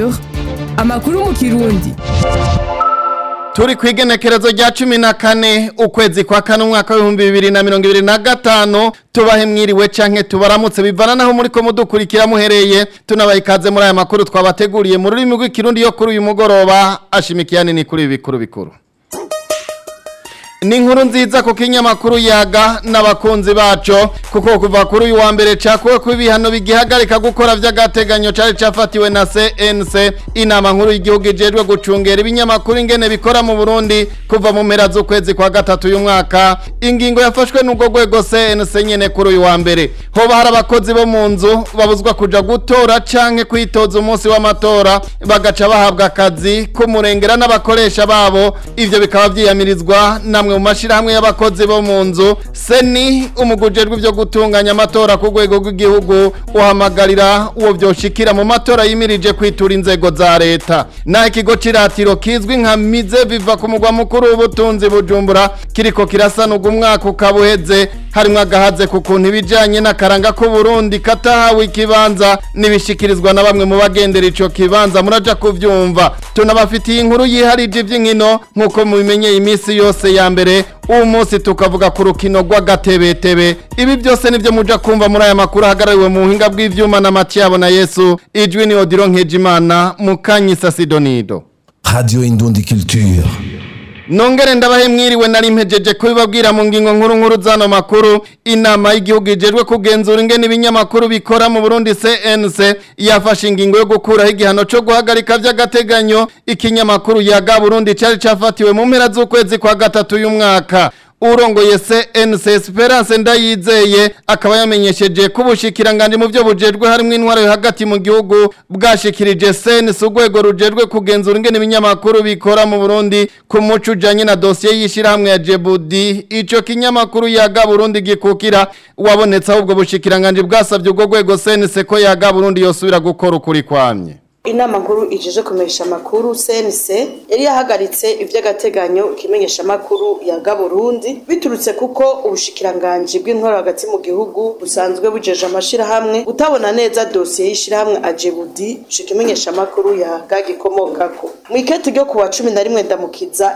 Culture amakuru mu kirundi turi ku igenekerezo rya cumi na kane ukwezi kwa kane umwaka w'ibihumbi bibiri na mirongo ibiri na gatanu tubahe mwiriwe canke tubaramutse bivana naho muriko mudukurikira muhereye tunabaha ikaze muri aya makuru twabateguriye mu rurimi rw'ikirundi yo kuri uyu mugoroba ashimikiye nini kuri ibi bikuru bikuru ni inkuru nziza kuko inyamakuru yaga n'abakunzi baco kuko kuva kuri uyu wa mbere cakuwe ko ibihano bigihagarika gukora vy'agateganyo cari cafatiwe na CNC inama nkuru y'igihugu ijejwe gucungera ibinyamakuru ingene bikora mu Burundi kuva mu mpera z'ukwezi kwa gatatu uyu mwaka ingingo yafashwe n'ubwo rwego CNC nyene kuri uyu wa mbere hoba hari abakozi bo mu nzu babuzwa kuja gutora canke kwitoza umunsi w'amatora bagaca bahabwa akazi k'umurengera n'abakoresha babo ivyo bikaba vyiyamirizwa namwe mu mashirahamwe y'abakozi bo mu nzu seni umugujejwe vyo gutunganya amatora ku rwego rw'igihugu uhamagarira uwo vyoshikira mu matora yimirije kwitura inzego za leta naho ikigo c'iratiro kizwi nka mize biva ku mugwa mukuru w'ubutunzi bujumbura kiriko kirasanurwa umwaka ukaba uheze harimwo agahaze ku kuntu ibijanye n'akaranga k'uburundi katahawe ikibanza nibishikirizwa na bamwe mu bagendera ico kibanza muraja kuvyumva tunabafitiye inkuru yiharije ivy'inkino nk'uko mubimenyeye iminsi yose ya mbere uwo munsi tukavuga ku rukino rw'agatebetebe ibi byose nivyo muja kumva muri aya makuru ahagarariwe mu buhinga bw'ivyuma na matiyabo na yesu ijwi ni odiro nkejimana mukanyisa sidonido Radio Indundi Culture. Nongere ndabahe mwiriwe nari mpejeje kubibabwira mu ngingo nkuru nkuru zano makuru inama y'igihugu ijejwe kugenzura ingene ibinyamakuru bikora mu Burundi CNC yafashe ingingo yo gukuraho igihano cyo guhagarika vy'agateganyo ikinyamakuru yaga Burundi cari cafatiwe mu mpera z'ukwezi kwa gatatu y'umwaka urongoye CNC Esperance ndayizeye akaba yamenyesheje ko ubushikiranganje mu byo bujejwe harimo intwaro yo hagati mu gihugu bwashikirije CNC urwego rujejwe kugenzura ingene ibinyamakuru bikora mu Burundi ku muco ujanye na dosiye y'ishirahamwe ya Jebudi ico kinyamakuru yaga Burundi gikukira wabonetse ahubwo bushikiranganje bwasavye urwo rwego CNC ko yaga Burundi yosubira gukora ukuri kwamye inama nkuru ijeje kumenyesha amakuru CNC yari yahagaritse ivy'agateganyo ikimenyesha amakuru ya Gaburundi biturutse kuko ubushikiranganje bw'intwaro hagati mu gihugu busanzwe bujeje amashirahamwe utabona neza dosiye y'ishirahamwe Ajebudi ikimenyesha amakuru ya gagikomokako mu ikete ryo kuwa 11 ndamukiza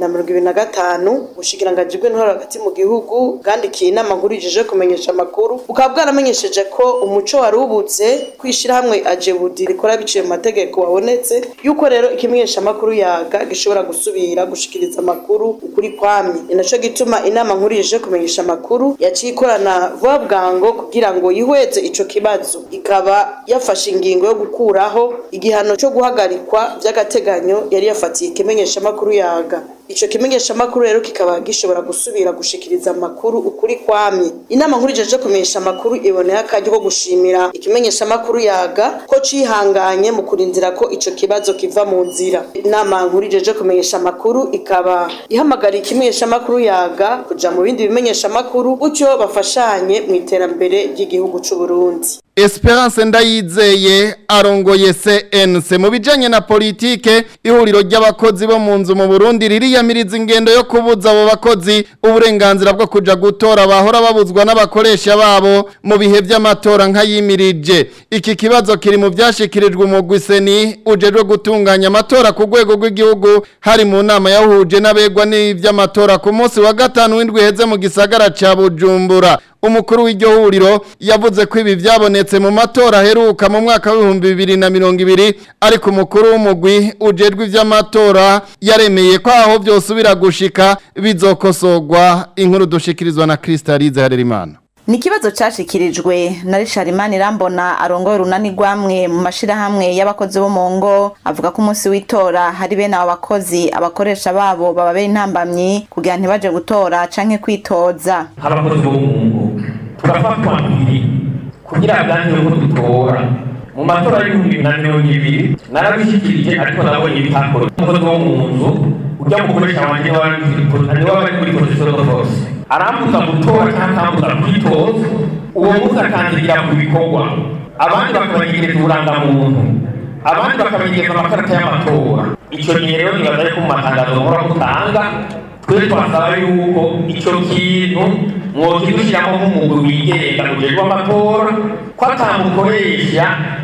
2025 ubushikiranganje bw'intwaro hagati mu gihugu bwandikiye inama nkuru ijeje kumenyesha amakuru bukaba bwaramenyesheje ko umuco wari ubutse kwishirahamwe Ajebudi rikora biciye mategeko wabonetse yuko rero ikimenyesha amakuru yaga gishobora gusubira gushikiriza amakuru ukuri kwamye ni naco gituma inama nkuru ije kumenyesha amakuru yaciye ikorana vuba bwango kugira ngo yihweze ico kibazo ikaba yafashe ingingo yo gukuraho igihano cyo guhagarikwa vy'agateganyo yari yafatiye ikimenyesha amakuru yaga ico kimenyesha amakuru rero kikaba gishobora gusubira gushikiriza amakuru ukuri kwamye inama nkuru ijeje kumenyesha amakuru iboneye akaryo ko gushimira ikimenyesha amakuru yaga ko cihanganye mu kurindira ko ico kibazo kiva mu nzira inama nkuru ijeje kumenyesha amakuru ikaba ihamagariye ikimenyesha amakuru yaga kuja mu bindi bimenyesha amakuru gutyo bafashanye mu iterambere ry'igihugu c'u Burundi Esperance ndayizeye arongoye CNC mu bijanye na politike ihuriro ry'abakozi bo mu nzu mu Burundi ririyamiriza ingendo yo kubuza abo bakozi uburenganzira bwo kuja gutora bahora babuzwa n'abakoresha babo mu bihe vy'amatora nkayimirije iki kibazo kiri mu vyashikirijwe umugwi seni ujejwe gutunganya amatora ku rwego rw'igihugu hari mu nama yahuje n'abegwa n'ivy'amatora ku munsi wa gatanu w'indwi heze mu gisagara ca Bujumbura umukuru w'iryo huriro yavuze ko ibi byabonetse mu matora aheruka mu mwaka w'ibihumbi bibiri na mirongo ibiri ariko umukuru w'umugwi ujejwe ivy'amatora yaremeye ko aho vyosubira gushika bizokosorwa inkuru dushikirizwa na Kristalize Harerimana ni ikibazo cashikirijwe na Richard Manirambona arongoye urunani rwamwe mu mashirahamwe y'abakozi bo mu ngo avuga ko umunsi w'itora hari bene abo bakozi abakoresha babo bababera intambamyi kugira ntibaje gutora canke kwitoza nk'abakozi bo mu ngo turafatwa mpiri kugira bwanke ko dutora mu matora y'ibihumbi bibiri na mirongo ibiri narabishikirije ariko nabonye ibitakoro umukozi wo mu nzu ujya mukoresha wanje niwe bari kuri position de force arambuza gutora cyangwa akambuza kwitoza uwo munsi akandigira ku bikorwa abandi bakabagereza uburangamuntu abandi bakabagereza amakarita y'amatora icyo gihe rero nibaza yuko mu matangazo muhora mutanga twe twasaba yuko icyo kintu mwokidushyiramo nk'umugwi wigenga ujejwe amatora ko atamukoresha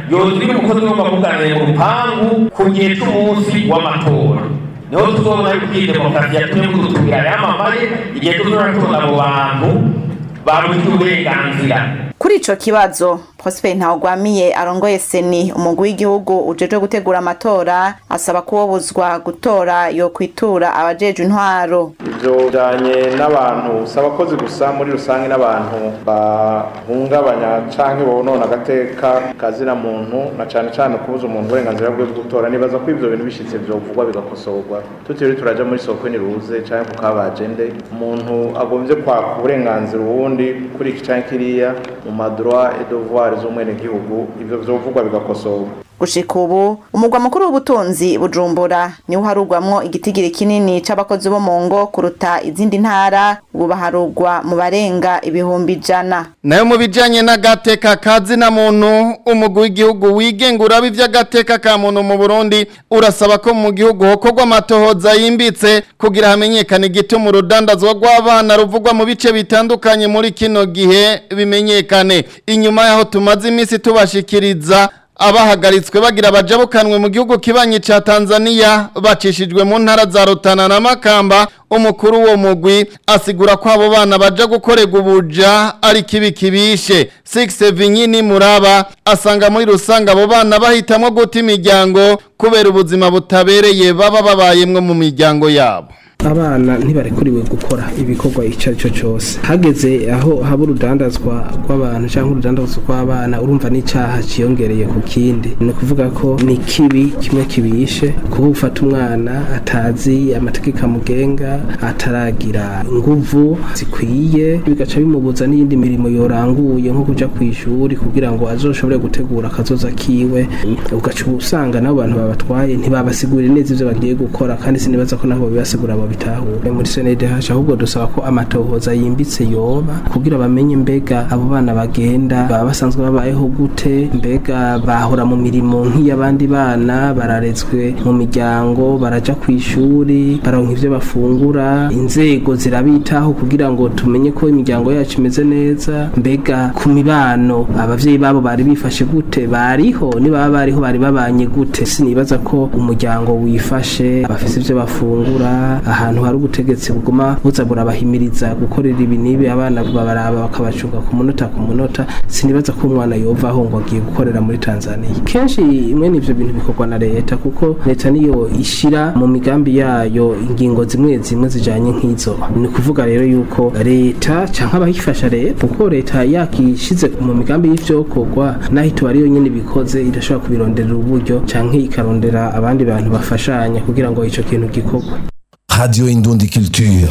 yogira umukozi w'amavuganire mu rupangu ku gihe c'umunsi w'amatora niho tuzobona yuko iyi demokarasi yatumye mudutumira yamamaye igihe tuzora tubona abo bantu babujijwe uburenganzira kuri ico kibazo Prosper Ntawugwamiye arongoye seni umugwi w'igihugu ujejwe gutegura amatora asaba kuwobuzwa gutora yo kwitura abajejwe intwaro ivyo bijanye n'abantu si abakozi gusa muri rusange n'abantu bahungabanya canke bonona agateka kazina muntu na cane cane kubuza umuntu uburenganzira bwe bwo gutora nibaza ko ivyo bintu bishitse vyovugwa bigakosorwa tutiriwe turaja muri soko niruze canke ku kabajende umuntu agomvye kwaka uburenganzira uwundi kuri iki canke kiriya mu madroit et devoir z'umwenegihugu ivyo vyovugwa bigakosorwa gushika ubu umugwa mukuru w'ubutunzi bujumbura niwo harugwamwo igitigiri kinini c'abakozi bo mu ngo kuruta izindi ntara ubu baharugwa mu barenga ibihumbi ijana nayo mu bijanye n'agateka kazina muntu umugwi w'igihugu wigenga uraba ivy'agateka ka muntu mu Burundi urasaba ko mu gihugu hokorwa amatohoza yimbitse kugira hamenyekane igituma urudandazwa rw'abana ruvugwa mu bice bitandukanye muri kino gihe bimenyekane inyuma yaho tumaze imisi tubashikiriza abahagaritswe bagira bajabukanwe mu gihugu kibanyi ca Tanzania bacishijwe mu ntara za Rutana na Makamba umukuru wo mugwi asigura ko abo bana baja gukorega ubuja ari kibi kibishe 6 Vinyini Muraba asanga muri rusanga abo bana bahitamwo guta imiryango kubera ubuzima butabereye baba babayemwe mu miryango yabo abana ntibarekuriwe gukora ibikorwa icyo ari cyo cyose hageze aho haba urudandazwa rw'abantu cyangwa urudandazwa rw'abana urumva n'icyaha cyiyongereye ku kindi ni ukuvuga ko ni kibi kimwe kibishe kuba ufata umwana atazi amategeko amugenga ataragira inguvu zikwiye bigaca bimubuza n'iyindi mirimo yoranguye nko kujya ku ishuri kugira ngo azoshobore gutegura akazoza kiwe ugaca usanga n'abo bantu babatwaye ntibabasigurire neza ibyo bagiye gukora kandi sinibaza ko nabo bibasigura bitahure muri CNDH ahubwo dusaba ko amatohoza yimbitse yoba kugira bamenye mbega abo bana bagenda baba basanzwe babayeho gute mbega bahora mu mirimo nk'iy'abandi bana bararezwe mu miryango baraja ku ishuri baronka ivyo bafungura inzego zirabitaho kugira ngo tumenye ko imiryango yacu imeze neza mbega ku mibano abavyeyi babo bari bifashe gute bariho nibaba bariho bari babanye gute sinibaza ko umuryango wifashe bafise ivyo bafungura ahantu hari ubutegetsi buguma buza burabahimiriza gukorera ibi n'ibi abana babaraba bakabacunga ku munota ku munota sinibaza ko umwana yovaho ngo agiye gukorera muri Tanzania kenshi imwe n'ivyo bintu bikorwa na leta kuko leta niyo ishira mu migambi yayo ingingo zimwe zimwe zijanye nk'izo ni kuvuga rero yuko leta canke abayifasha leta kuko leta yakishize mu migambi y'ivyokorwa naho ituba ariyo nyene bikoze idashobora kubironderera uburyo canke ikarondera abandi bantu bafashanya kugira ngo ico kintu gikorwe Radio Indundi Culture.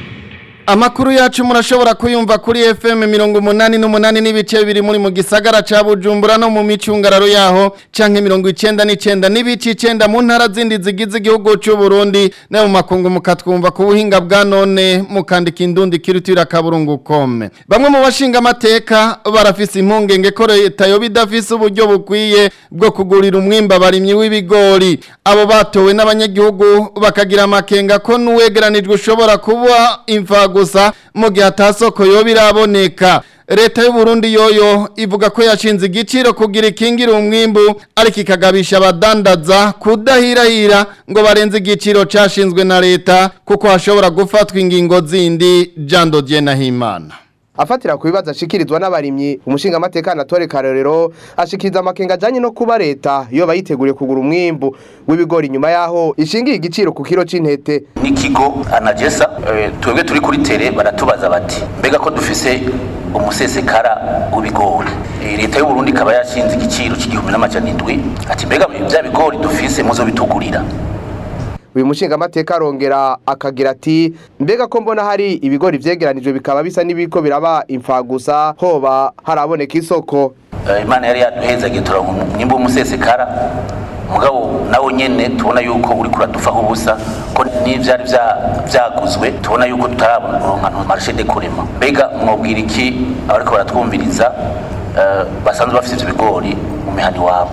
Amakuru yacu murashobora kuyumva kuri FM mirongo umunani n'umunani n'ibice bibiri muri mu gisagara ca Bujumbura no mu micungararo yaho canke mirongo icenda n'icenda n'ibice icenda mu ntara zindi zigize igihugu c'u Burundi no mu makungu mukatwumva ku buhinga bwa none mukandika indundi kirutira kaburungu kome bamwe mu bashinga amateka barafise impungenge ko leta yo bidafise uburyo bukwiye bwo kugurira umwimba barimyi w'ibigori abo batowe n'abanyagihugu bakagira amakenga ko nuwegeranijwe ushobora kuba imfago gusa mu gihe atasoko yo biraboneka leta y'u Burundi yoyo ivuga ko yashinze igiciro kugira ikingira umwimbu ariko ikagabisha abadandaza kudahirahira ngo barenze igiciro cashinzwe na leta kuko hashobora gufatwa ingingo zindi Jean Dodier Nahimana afatira ku bibazo ashikirizwa n'abarimyi umushinga amateka Anatole Karorero ashikiriza amakenga ajanye no kuba leta iyo bayiteguriye kugura umwimbu w'ibigori nyuma yaho ishingiye igiciro ku kiro c'intete n'ikigo anagesa e, twebwe turi kuri tere baratubaza bati mbega ko dufise umusesekara w'ibigori e, leta y'u Burundi ikaba yashinze igiciro c'igihumbi n'amajana indwi ati mbega vya bigori dufise muzo bitugurira uyu mushinga amateka arongera akagira ati mbega ko mbona hari ibigori vyegeranijwe bikaba bisa n'ibiko biraba imfagusa hoba haraboneka isoko imana yari yaduhezagiye turonka umwimbu w'umusesekara mugabo nawo nyene tubona yuko uri kuradufaho ubusa ko n'ivyari vyaguzwe tubona yuko tutararonka marché de kurema mbega mwobwira iki abariko baratwumviriza basanzwe bafite ivyo bigori mu mihani wabo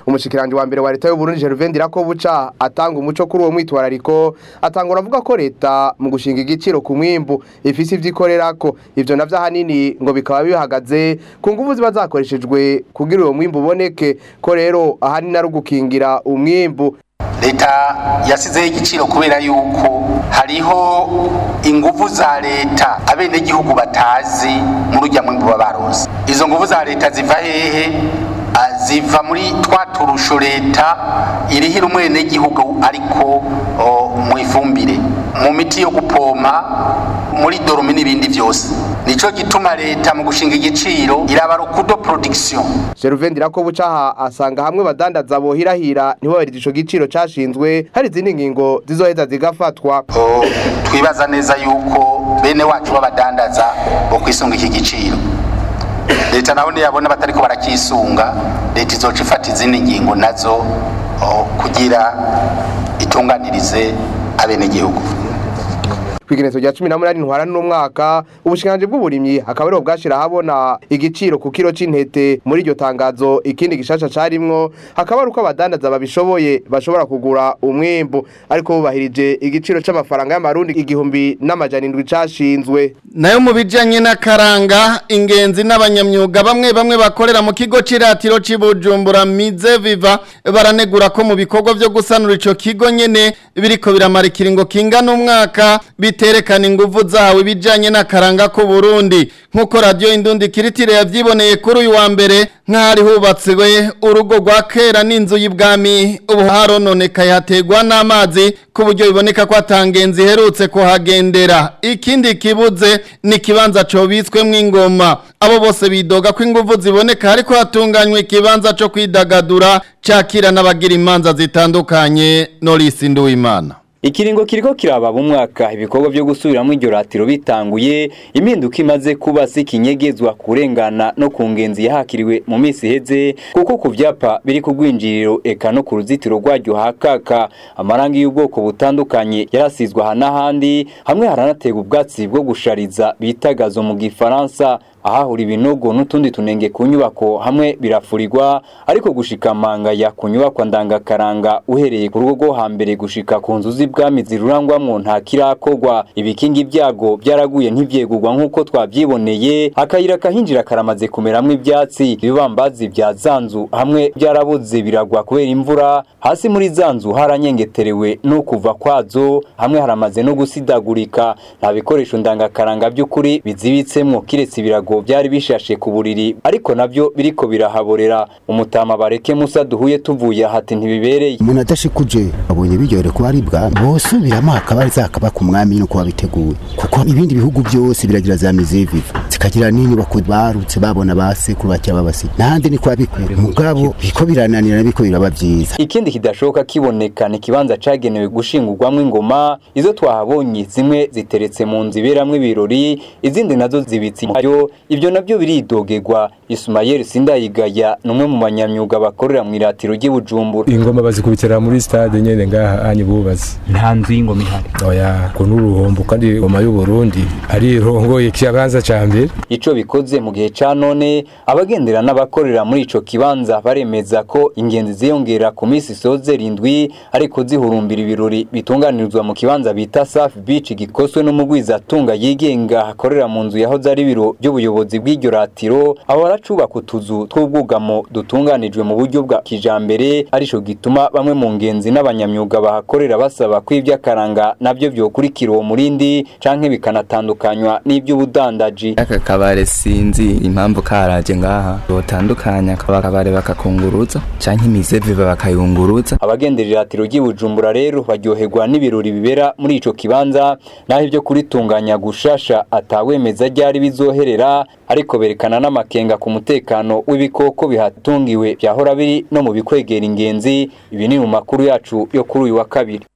umushikiranje wa mbere wa leta y'u Burundi Gervais Ndirakobuca atanga umuco kuri uwo mwitwarariko atangura avuga ko leta mu gushinga igiciro ku mwimbu ifise ivyikorerako ivyo navyo ahanini ngo bikaba bihagaze ku nguvu ziba zakoreshejwe kugira uwo mwimbu uboneke ko rero ahanini ari ugukingira umwimbu leta yasizeho igiciro kubera yuko hariho inguvu za leta abenegihugu batazi muri ujya mwimbu baba baronse izo nguvu za leta ziva hehe Ah, ziva muri twa turusho leta irihira umwenegihugu ariko oh, mu ifumbire mu miti yo gupompa muri dorome n'ibindi byose nico gituma leta mu gushinga igiciro iraba rukudo production Gervais Ndirakobuca aha asanga hamwe badandaza bohirahira ntibabarize ico giciro cashinzwe hari izindi ngingo zizoheza zigafatwa Oh, twibaza neza yuko bene wacu b'abadandaza bo kwisunga iki giciro leta naho niyabona batariko barakisunga leta izoca ifata izindi ngingo nazo oh, kugira itunganirize abenegihugu kwigenezo rya 18 ntwara n'umwaka ubushikanje bw'uburimyi akaba ariho bwashira habona igiciro ku kiro c'intete muri iryo tangazo ikindi gishasha carimwo hakaba ari uko abadandaza babishoboye bashobora kugura umwimbu ariko bubahirije igiciro c'amafaranga y'amarundi igihumbi n'amajana indwi cashinzwe nayo mu bijanye n'akaranga ingenzi n'abanyamyuga bamwe bamwe bakorera mu kigo c'iratiro c'ibujumbura mize viva baranegura ko mu bikorwa vyo gusanura ico kigo nyene biriko biramara ikiringo kingana umwaka biterekana inguvu zawe ibijanye n'akaranga ku Burundi nk'uko radio indundi kiritire yavyiboneye kuri uyu wa mbere nk'ahari hubatswe urugo rwa kera n'inzu y'ibwami ubu harononekaye hategwa n'amazi ku buryo biboneka ko atangenzi iherutse kuhagendera ikindi kibuze ni ikibanza cobitswemwo ingoma abo bose bidoga ko inguvu ziboneka ariko hatunganywa ikibanza co kwidagadura cakira n'abagira imanza zitandukanye Norisi Nduwimana Ikiringo kiriko kiraba mu mwaka ibikorwa byo gusubiramo iryo ratiro bitanguye impinduka imaze kuba sikinyegezwa kurengana no ku ngenzi yahakiriwe mu misi heze kuko ku vyapa biri ku rwinjiriro eka no ku ruzitiro rwaryo hakaka amarangi y'ubwoko butandukanye yarasizwe aha n'ahandi hamwe haranategwa ubwatsi bwo gushariza bitagazo mu gifaransa ahahura ibinogo n'utundi tunenge ku nyubako hamwe birafurirwa ariko gushika mangaya ku nyubako ndangakaranga uhereye ku rugo rwo hambere gushika ku nzu z'ibwami zirurangwamwo nta kirakorwa ibikingi ibyago byaraguye ntivyegurwa nk'uko twavyiboneye akayira kahinjira karamaze kumeramwo ivyatsi ibibambazi vya zanzu hamwe byarabuze biragwa kubera imvura hasi muri zanzu haranyengeterewe no kuva kwazo hamwe haramaze no gusidagurika nta bikoresho ndangakaranga by'ukuri bizibitsemwo kiretse ibirago byari bishashe ku buriri ariko navyo biriko birahaborera umutama bareke musa duhuye tuvuye hati ntibibereye umuntu adashikuje abonye biryohere kuba ari bwa bosubiramo hakaba zakaba ku mwami no kuba biteguye kuko ibindi bihugu byose biragira za miziviva zikagira n'inyubako barutse babona basekuru bakya babasi n'ahandi ni kwa bikure mugabo biko birananira biko biraba byiza ikindi kidashoboka kiboneka ni ikibanza cagenewe gushingurwamwo ingoma izo twahabonye zimwe ziteretse mu nzu iberamwo ibirori izindi nazo zibitse impayo ibyo nabyo biridogerwa Ismael Sindayigaya numwe mu banyamyuga bakorera mu iratiro ry'Ibujumbura ingoma bazikubitira muri stade nyene ngaha anyi bubazi nta nzu y'ingoma ihari oya ko n'uruhombo kandi ingoma y'u Burundi ari irongoye kibanza ca mbere ico bikoze mu gihe ca none abagendera n'abakorera muri ico kibanza baremeza ko ingenzi ziyongera ku minsi isoze rindwi ariko zihurumbira ibirori bitunganirizwa mu kibanza bita Safi Beach gikoswe n'umugwiza atunga yigenga hakorera mu nzu yahoze ari biro by'ubuyobozi bw'iryo ratiro aho baracubaka utuzu tw'ubwugamo dutunganijwe mu buryo bwa kijambere arico gituma bamwe mu ngenzi n'abanyamyuga bahakorera basaba ko ivy'akaranga navyo vyokurikira uwo murindi canke bikanatandukanywa n'ivy'ubudandaji aka kabare sinzi impamvu karaje ngaha botandukanya kaba kabare bakakunguruza canke imizeviva bakayunguruza abagendera iratiro ry'Ibujumbura rero baryoherwa n'ibirori bibera muri ico kibanza naho ivyo kuritunganya gushasha atawemeza ryari bizoherera ariko berekana n'amakenga ku mutekano w'ibikoko bihatungiwe byahora biri no mu bikwegera ingenzi ibi ni mu makuru yacu yo kuri uyu wa kabiri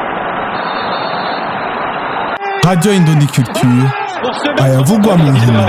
Radio Indondi Culture ayavugwa mu nkino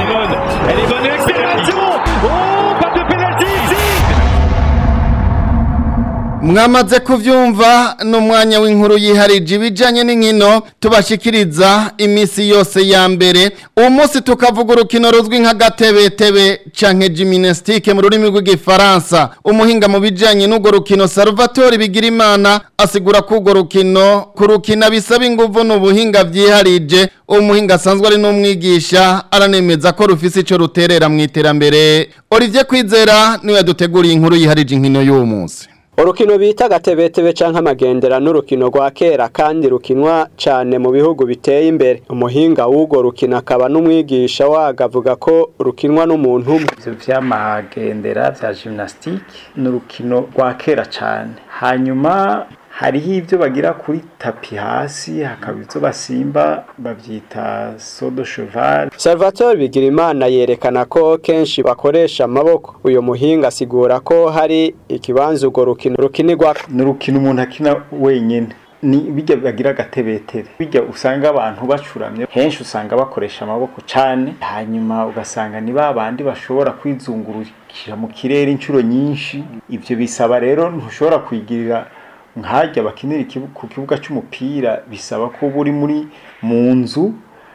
mwamaze kuvyumva n'umwanya w'inkuru yiharije ibijanye n'inkino tubashikiriza imisi yose ya mbere uwo munsi tukavuga urukino ruzwi nka gatebetebe canke gymnastique mu rurimi rw'igifaransa umuhinga mu bijanye n'urwo rukino Salvatore Bigirimana asigura ko urwo rukino kurukina bisaba inguvu n'ubuhinga vyiharije umuhinga asanzwe ari n'umwigisha aranemeza ko rufise ico ruterera mu iterambere Olivier Kwizera niwe yaduteguriye inkuru yiharije inkino y'uwo munsi urukino bita gatebetebe canke amagendera n'urukino rwa kera kandi rukinwa cane mu bihugu biteye imbere umuhinga w'urwo rukino akaba n'umwigisha waga avuga ko rukinwa n'umuntu umwe ivyo vy'amagendera vya gymnastique ni urukino rwa kera cane hanyuma hariho ibyo bagira kuri tapi hasi hakaba ibyo basimba babyita sodo cheval Salvatore Bigirimana yerekana ko kenshi bakoresha amaboko uyu muhinga asigura ko hari ikibanza urwo rukino rukinirwa ni urukino umuntu akina wenyine ni bijya bagira agatebetebe bijya usanga abantu bacuramye henshi usanga bakoresha amaboko cyane hanyuma ugasanga ni ba bandi bashobora kwizungurukira mu kirere inshuro nyinshi ibyo bisaba rero ntushobora kwigirira nkajya bakinira ku kibuga cy'umupira bisaba ko uba uri muri mu nzu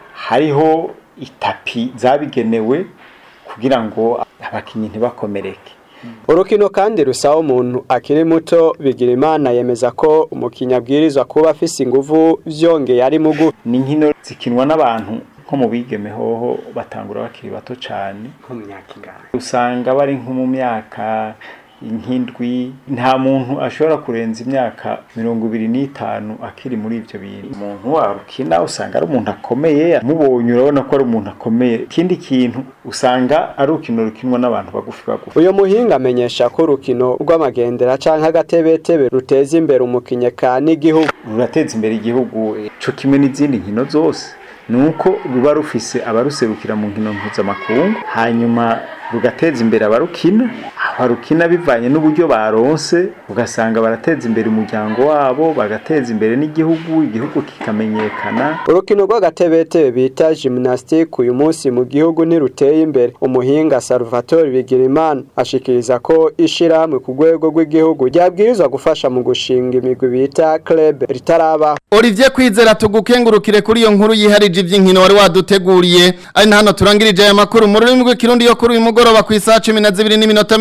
hariho itapi zabigenewe kugira ngo abakinnyi ntibakomereke urukino kandi rusaba umuntu akiri muto bigira imana yemeza ko umukinnyi abwirizwa kuba afise inguvu vyongeye ari mugu ni nkino zikinwa n'abantu nko mu bigeme hoho batangura bakiri bato cyane nko mu myaka ingana usanga bari nko mu myaka nk'indwi nta muntu ashobora kurenza imyaka mirongo ibiri n'itanu akiri muri ibyo bintu umuntu warukina usanga ari umuntu akomeye mubonye urabona ko ari umuntu akomeye ikindi kintu usanga ari urukino rukinwa n'abantu bagufi bagufi uyu muhinga amenyesha ko urukino rw'amagendera canke agatebetebe ruteza imbere umukinyi ka n'igihugu rurateza imbere igihugu co kimwe n'izindi nkino zose nuko ruba rufise abaruserukira mu nkino mpuzamakungu hanyuma rugateza imbere abarukina abarukina bivanye n'uburyo baronse ugasanga barateza imbere umuryango wabo bagateza imbere n'igihugu igihugu kikamenyekana urukino rw'agatebetebe bita gymnastique uyu munsi mu gihugu ntiruteye imbere umuhinga Salvatore Bigirimana ashikiriza ko ishirahamwe ku rwego rw'igihugu ryabwirizwa gufasha mu gushinga imigwi bita club ritarabaho Olivier Kwizera tugukengurukire kuri iyo nkuru yiharije ivy'inkino wari waduteguriye ari na hano turangirije aya makuru mu rurimi rw'ikirundi yo kuri uyu mugoroba ku isaha 12 n'iminota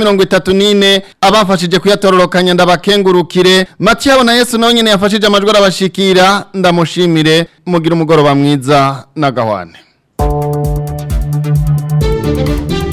34 abafashije kuyatororokanya ndabakengurukire Mathieu na Yesu nawe nyene yafashije amajwi arabashikira ndamushimire mugira umugoroba mwiza na gahwane